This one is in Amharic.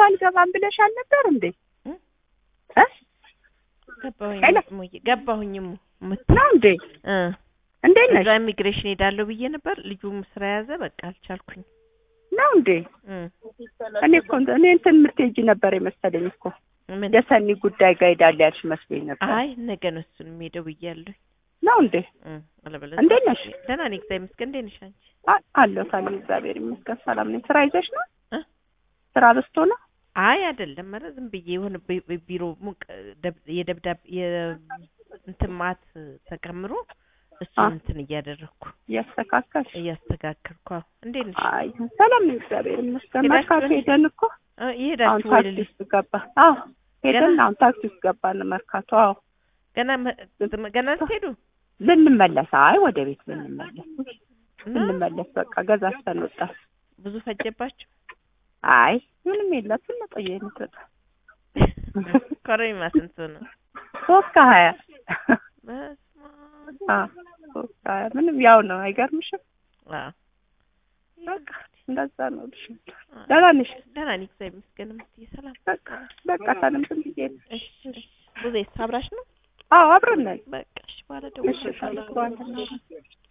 አልገባም ብለሻል ነበር እንዴ? እ? እ? ገባሁኝ ሄሎ። እሙዬ ገባሁኝ እሙ ምት ነው እንዴ? እ እንዴት ነሽ? እዛ ኢሚግሬሽን ሄዳለሁ ብዬ ነበር። ልጁም ስራ ያዘ። በቃ አልቻልኩኝ። ነው እንዴ? እ እኔ እኮ እንትን- እኔ እንትን የምትሄጂ ነበር የመሰለኝ እኮ ምን የሰኒ ጉዳይ ጋር ሄዳለሁ ያልሽ መስሎኝ ነበር። አይ ነገ ነው እሱን የምሄደው ብያለሁ። ነው እንዴ? እ አለበለዚያ እንዴት ነሽ? ደህና ነኝ እግዚአብሔር ይመስገን። እንዴት ነሽ አንቺ? አ- አለሁ ታዲያ እግዚአብሔር ይመስገን ሰላም ነኝ። ስራ ይዘሽ ነው? እ? ስራ በዝቶ ነው? አይ አይደለም፣ ኧረ ዝም ብዬ የሆነ ቢ- ቢ- ቢሮ ሙቅ ደብ- የደብዳቤ የእንትን ማት ተከምሮ እሱን አ። እንትን እያደረግኩ እያስተካከልሽ? እያስተካከልኩ። አዎ። እንዴት ነሽ? አይ ሰላም ነኝ እግዚአብሔር ይመስገን። ሄዳችሁ መርካቶ እንዴ? ሄደን እኮ እ አሁን ይሄዳችሁ ወይ ታክሲ ልልሽ ውስጥ ገባ። አዎ ሄደን ገና? አሁን ታክሲ ውስጥ ገባን መርካቶ። አዎ ገና መ- ገና ስትሄዱ ልንመለስ፣ አይ ወደ ቤት ልንመለስ እና ልንመለስ በቃ ገዛዝተን ወጣን። ብዙ ፈጀባችሁ? አይ ምንም የለም ትንጠየ የምትወጣ ኮረሪማ ስንት ነው? ሶስት ከሀያ በስመ አብ። አዎ ሶስት ከሀያ ምንም ያው ነው። አይገርምሽም? አዎ። በቃ እንደዛ ነው። ልሽ አዎ። ደህና ነሽ? ደህና ነኝ እግዚአብሔር ይመስገን። እምትይ ሰላም? በቃ በቃ ሰላም ዝም ብዬ ነው። እሺ እሺ። ብዙ አብራሽ ነው? አዎ አብረን ነን። በቃ እሺ፣ በኋላ እሺ ደውልልሻለሁ። ታዲያ በኋላ እናወራለን።